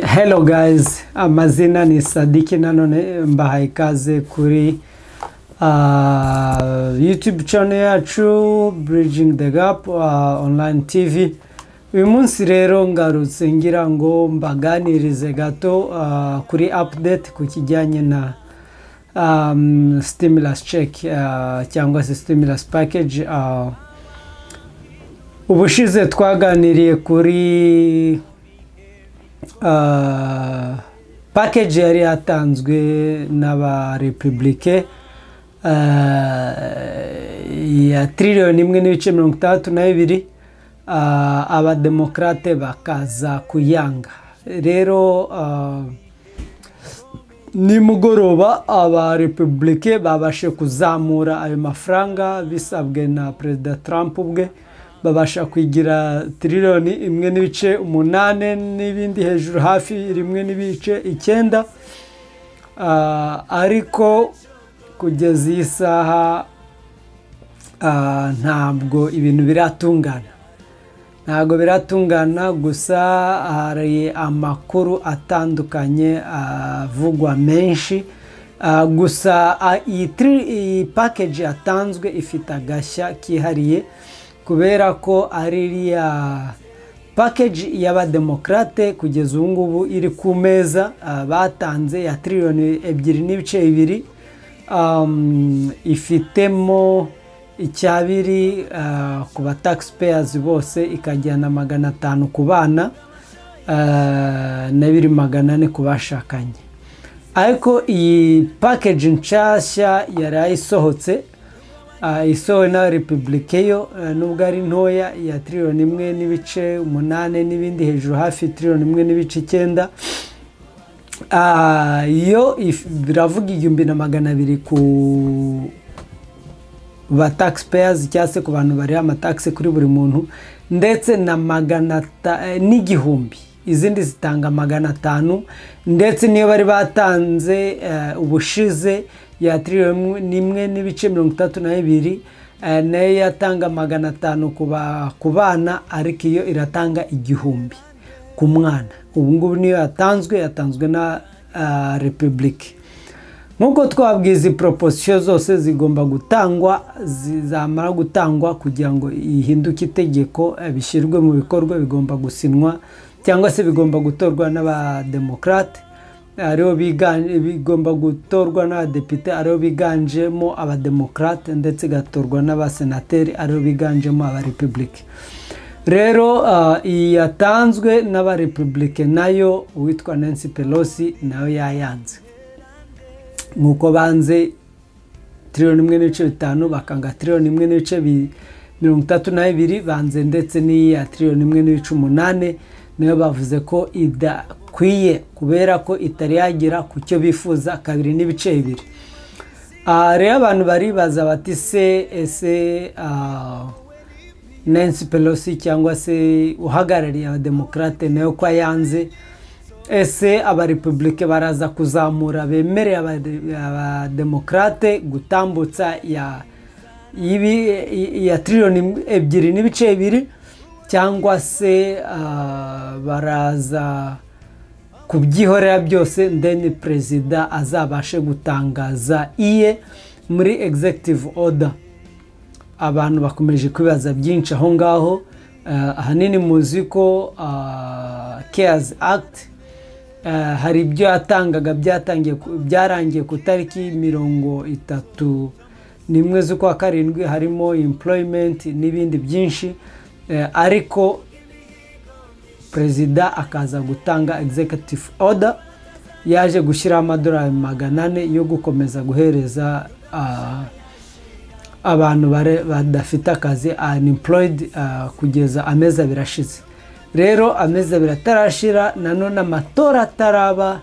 Hello guys, amazina ni Sadiki nanone mbahaye ikaze kuri ah, YouTube channel yacu Bridging the Gap ah, online TV. Uyu munsi rero ngarutse ngira ngo mbaganirize gato ah, kuri update ku kijyanye na um, stimulus check ah, cyangwa se stimulus package ah, ubushize twaganiriye kuri ah, package yari yatanzwe n'aba republike ah, ya triliyoni imwe n'ibice mirongo itandatu na bibiri ah, abademokarate bakaza kuyanga rero ah, nimugoroba aba repubulike babashe kuzamura ayo mafaranga bisabwe na perezida trump ubwe babasha kwigira tirironi imwe n'ibice umunane n'ibindi hejuru hafi rimwe n'ibice icyenda Ah, ariko kugeza iyi saha ah, ntabwo ibintu biratungana ntabwo biratungana gusa hari amakuru atandukanye avugwa menshi Ah, gusa ah, iyi tri- iyi package yatanzwe ifite agashya kihariye kubera ko ari iriya package y'abademokarate kugeza ubu ngubu iri ku meza ah, batanze ya triliyoni ebyiri n'ibice bibiri um, ifitemo icyabiri uh, ku ba taxpayers bose ikajyana magana atanu ku bana uh, na biri magana ane ku bashakanye ariko iyi package nshasha yari isohotse uh, isohowe na republike yo uh, nubwo ari ntoya ya triliyoni imwe n'ibice umunane n'ibindi hejuru hafi triliyoni imwe n'ibice icyenda Ah, yo if- biravuga igihumbi na magana abiri ku ba taxpayers cyangwa se ku bantu bariha amataxe kuri buri muntu ndetse na magana ata- eh, n'igihumbi izindi zitanga magana atanu ndetse niyo bari batanze eh, ubushize ya triliyoni n'imwe n'ibice mirongo itatu na bibiri eh, nayo yatanga magana atanu ku ba- ku bana ariko iyo iratanga igihumbi ku mwana ubu ngubu niyo yatanzwe yatanzwe na ah, repubulike nk'uko twabwiza proposition zose zigomba gutangwa zizamara gutangwa kugira ngo ihinduke itegeko eh, bishyirwe mu bikorwa bigomba gusinwa cyangwa se bigomba gutorwa n'abademokarate aribo biganje bigomba gutorwa n'abadepite aribo biganjemo abademokarate ndetse igatorwa n'abasenateri aribo biganjemo abarepubulike rero ah, iyi yatanzwe n'abarepubulike nayo uwitwa nancy pelosi nayo yayanze nk'uko banze tiriyoni imwe n'ibice bitanu bakanga tiriyoni imwe n'ibice bi- mirongo itatu na bibiri banze ndetse n'iya tiriyoni imwe n'ibice umunane nayo bavuze ko idakwiye kubera ko itari yagera ku cyo bifuza kabiri n'ibice bibiri Ah, rero abantu baribaza bati se ese ah, Nancy Pelosi cyangwa se uhagarariye abademokarate nayo ko yanze ese abarepubulike baraza kuzamura bemereye abade- abademokarate gutambutsa ya y'ibi- i- ya triliyoni ebyiri n'ibice bibiri cyangwa se ah, baraza kubyihorera byose then perezida azabashe gutangaza iye muri executive order abantu bakomeje kwibaza byinshi aho ngaho Eh, ahanini muzi ko ah, cares act eh, hari ibyo yatangaga byatangiye ku- byarangiye ku itariki mirongo itatu n'imwe z'ukwa karindwi harimo employment n'ibindi byinshi Eh, ariko perezida akaza gutanga executive order yaje gushyiraho amadolari magana ane yo gukomeza guhereza ah, abantu bare- badafite akazi unemployed ah, kugeza amezi abiri ashize rero amezi abiri atarashira nanone amatora ataraba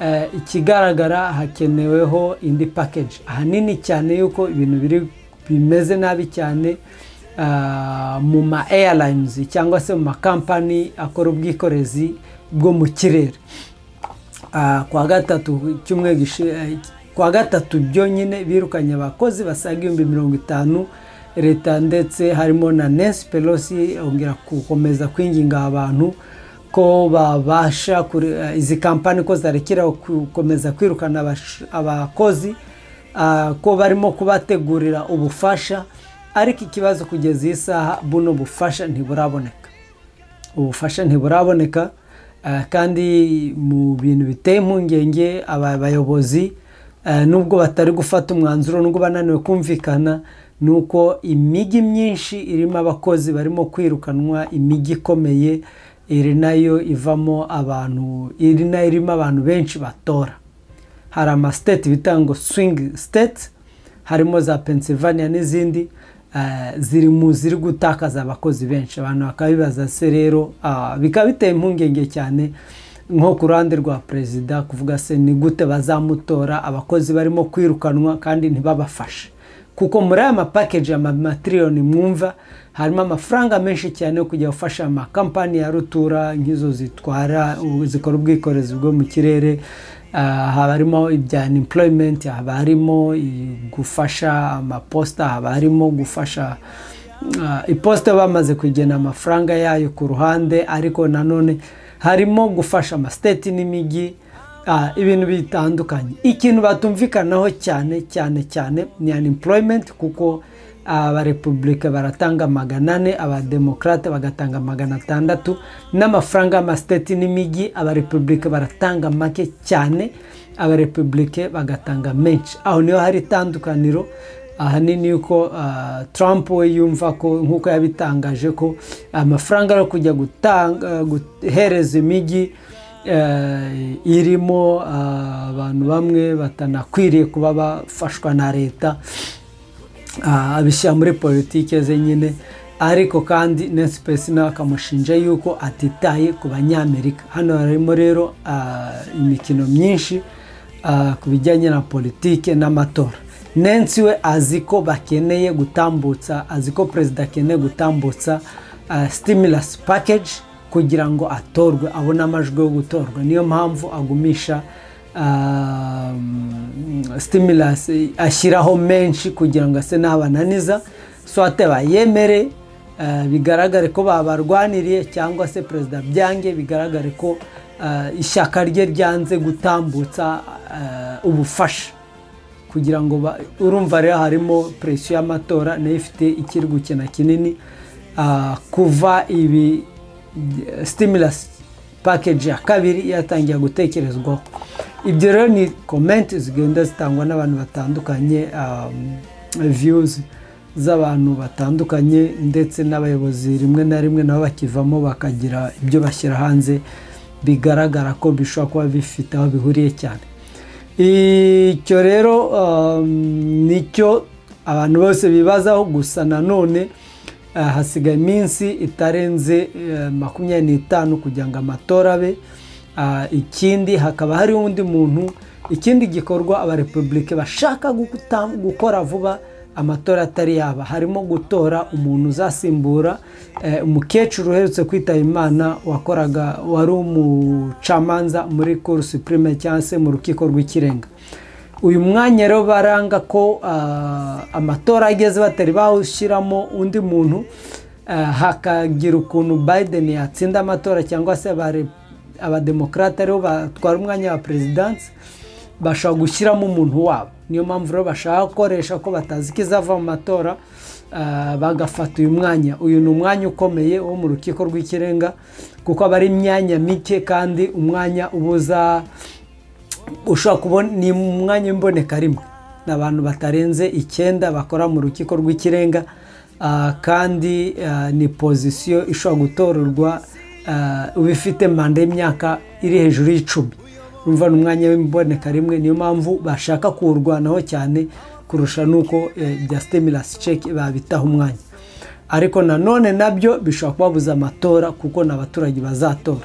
eh, ikigaragara hakeneweho indi package ahanini cyane yuko ibintu biri bimeze nabi cyane ah, mu ma airlines cyangwa se mu makampani akora ubwikorezi bwo mu kirere Ah, ku wa gatatu ku cyumweru gishi- eh, ku wa gatatu byonyine birukanye abakozi basaga ibihumbi mirongo itanu leta ndetse harimo na nancy pelosi yongera gukomeza kwinginga abantu ko babasha kure- eh, izi kampani ko zarekera gukomeza kwirukana abash- abakozi ah, ko barimo kubategurira ubufasha ariko ikibazo kugeza iyi saha buno bufasha ntiburaboneka ubufasha ntiburaboneka eh, kandi mu bintu biteye impungenge aba bayobozi eh, nubwo batari gufata umwanzuro nubwo bananiwe kumvikana ni uko imijyi myinshi irimo abakozi barimo kwirukanwa imijyi ikomeye iri nayo ivamo abantu iri nayo irimo abantu benshi batora hari amasiteti bita ngo swingi siteti harimo za pennsylvania n'izindi eh, ziri mu ziri gutakaza abakozi benshi abantu bakaba bibaza se rero ah, bikaba biteye impungenge cyane nko ku ruhande rwa perezida kuvuga se ni gute bazamutora abakozi barimo kwirukanwa kandi ntibabafashe kuko muri aya mapakeji ya mamatiriyoni mwumva harimo amafaranga menshi cyane yo kujya gufasha amakampani ya rutura nk'izo zitwara ubu- zikora ubwikorezi bwo mu kirere Ah, haba harimo ibya employment haba harimo i- gufasha amaposita haba harimo gufasha Ah, iposita bamaze kugena amafaranga yayo ku ruhande ariko nanone harimo gufasha amasiteti n'imijyi ah, ibintu bitandukanye ikintu batumvikanaho cyane cyane cyane ni unemployment kuko abarepubulika baratanga magana ane abademokarate bagatanga magana atandatu n'amafaranga y'amasiteti n'imijyi abarepubulika baratanga make cyane abarepubulika bagatanga menshi aho niho hari itandukaniro ahanini yuko ah, Trump we yumva ko nk'uko yabitangaje ko amafaranga yo kujya gutanga guhereza imijyi eh, irimo ah, abantu bamwe batanakwiriye kuba bafashwa na leta ah, abishyira muri politike ze nyine ariko kandi Nancy Pelosi nawe akamushinja yuko atitaye ku banyamerika hano harimo rero ah, imikino myinshi ah, ku bijyanye na politike n'amatora Nancy we azi ko bakeneye gutambutsa azi ko perezida akeneye gutambutsa ah, stimulus package kugira ngo atorwe abone amajwi yo gutorwa niyo mpamvu agumisha stimulus ashyiraho menshi kugira ngo ase n'abananiza swate bayemere eh, bigaragare ko babarwaniriye cyangwa se perezida byange bigaragare ko eh, ishyaka rye ryanze gutambutsa eh, ubufasha kugira ngo ba- urumva rero harimo presiyo y'amatora nayo ifite ikiri gukina kinini ah, kuva ibi stimulus package ya kabiri yatangiye gutekerezwaho ibyo rero ni komenti zigenda zitangwa n'abantu batandukanye viyuzi z'abantu batandukanye ndetse n'abayobozi rimwe na rimwe nabo bakivamo bakagira ibyo bashyira hanze bigaragara ko bishobora kuba bifite aho bihuriye cyane icyo rero um, nicyo abantu bose bibazaho gusa nanone eh, hasigaye iminsi itarenze eh, makumyabiri n'itanu kugira ngo amatora abe Ah, ikindi hakaba hari undi muntu ikindi gikorwa abarepubulike bashaka gukuta- gukora vuba amatora atari yaba harimo gutora umuntu uzasimbura eh, umukecuru uherutse kwitaba imana wakoraga wari umucamanza muri cour supreme cyangwa se mu rukiko rw'ikirenga uyu mwanya rero baranga ko ah, amatora ageze batari bawushyiramo undi muntu ah, hakagira ukuntu biden yatsinda amatora cyangwa se abare- abademokarate aribo batwara umwanya wa perezidansi bashobora gushyiramo umuntu wabo niyo mpamvu rero bashaka gukoresha ko batazi ko izava mu matora ah, bagafata uyu mwanya uyu ni umwanya ukomeye wo mu rukiko rw'ikirenga kuko aba ari imyanya mike kandi umwanya ubuza ushobora kubona ni umwanya w'imboneka rimwe ni abantu batarenze icyenda bakora mu rukiko rw'ikirenga ah, kandi ah, ni pozisiyo ishobora gutorerwa ah, ubifite manda y'imyaka iri hejuru y'icumi urumva ni umwanya w'imboneka rimwe niyo mpamvu bashaka kuwurwanaho cyane kurusha n'uko eh, ibya stimulus check babitaho umwanya ariko nanone nabyo bishobora kubabuza amatora kuko ni abaturage bazatora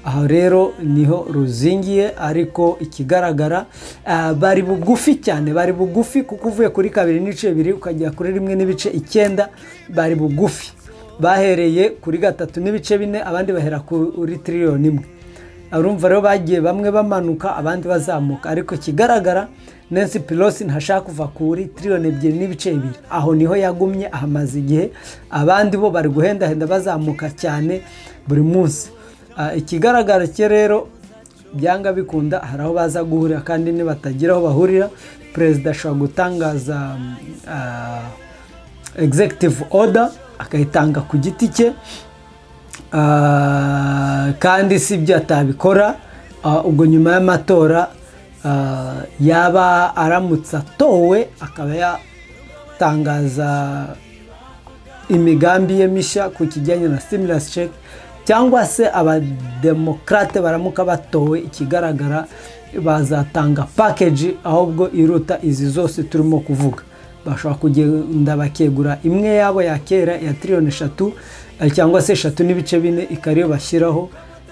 aha rero niho ruzingiye ariko ikigaragara ah, bari bugufi cyane bari bugufi kuko uvuye kuri kabiri n'ibice bibiri ukajya kuri rimwe n'ibice icyenda bari bugufi bahereye kuri gatatu n'ibice bine abandi bahera kuri tiriyoni imwe urumva rero bagiye bamwe bamanuka abandi bazamuka ariko ikigaragara Nancy Pelosi ntashaka kuva kuri tiriyoni ebyiri n'ibice bibiri aho niho yagumye ahamaze igihe abandi bo bari guhendahenda bazamuka cyane buri munsi Ah, ikigaragara cyo rero byanga bikunda hari aho baza guhurira kandi nibatagira aho bahurira perezida ashobora gutangaza mm, ah, executive order akayitanga ku giti cye Ah, kandi si ibyo atabikora Ah, ubwo nyuma y'amatora ah, yaba aramutse atowe akaba yatangaza imigambi ye mishya ku kijyanye na stimulus check cyangwa se abademokarate baramuka batowe ikigaragara bazatanga package ahubwo iruta izi zose turimo kuvuga bashobora kugenda bakegura imwe yabo ya kera ya tiriyoni eshatu eh, cyangwa se eshatu n'ibice bine ikaba ariyo bashyiraho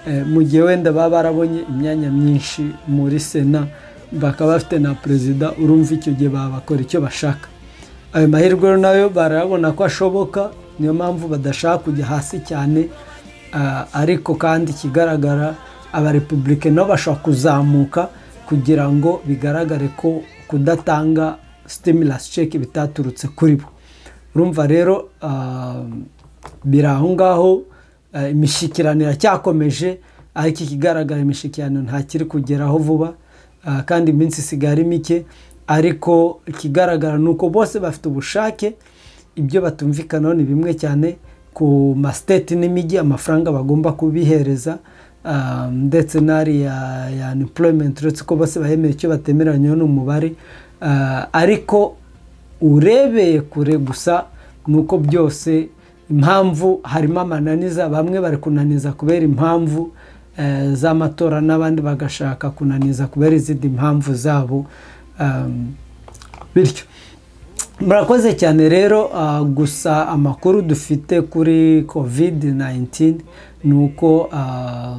eh, mu gihe wenda baba barabonye imyanya myinshi muri sena bakaba bafite na perezida urumva icyo gihe babakora icyo bashaka ayo mahirwe rero nayo barabona ko ashoboka niyo mpamvu badashaka kujya hasi cyane ah, ariko kandi ikigaragara abarepublike nabo bashobora kuzamuka kugira ngo bigaragare ko kudatanga stimulus check bitaturutse kuri bo urumva rero ah, biri aho ngaho ah, imishyikirano iracyakomeje ariko ikigaragara imishyikirano ntakiri kugeraho vuba ah, kandi iminsi isigaye ari mike ariko ikigaragara ni uko bose bafite ubushake ibyo batumvikanaho ni bimwe cyane ku masiteti n'imijyi amafaranga bagomba kubihereza ah, ndetse n'ariya ya unemployment uretse ko bose bayemera icyo batemeranyeho n'umubare Ah, ariko urebeye kure gusa ni uko byose impamvu harimo amananiza bamwe bari kunaniza kubera impamvu eh, z'amatora n'abandi bagashaka kunaniza kubera izindi mpamvu zabo Um, bityo murakoze cyane rero ah, gusa amakuru dufite kuri covid 19 ni uko ah,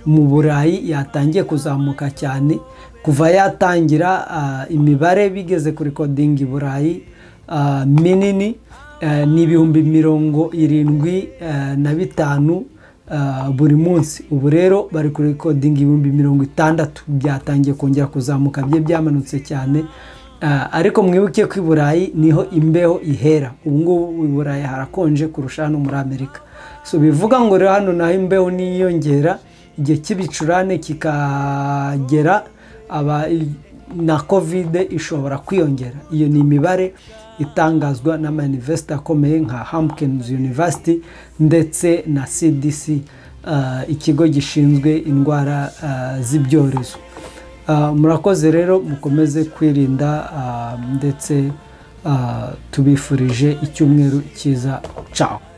mu burayi yatangiye kuzamuka cyane kuva yatangira ah, imibare bigeze kuri kodingi burayi ah, minini eh, ni ibihumbi mirongo irindwi eh, na bitanu ah, buri munsi ubu rero bari kuri kodingi ibihumbi mirongo itandatu byatangiye kongera kuzamuka bye byamanutse cyane Ah, ariko mwibuke ko i burayi niho imbeho ihera ubu ngubu i burayi harakonje kurusha hano muri amerika so bivuga ngo rero hano naho imbeho niyongera igihe cy'ibicurane kikagera aba na kovide ishobora kwiyongera iyo ni imibare itangazwa n'amayuniverisite akomeye nka Hopkins University ndetse na CDC ah, ikigo gishinzwe indwara ah, z'ibyorezo Ah, murakoze rero mukomeze kwirinda ah, ndetse ah, tubifurije icyumweru cyiza caho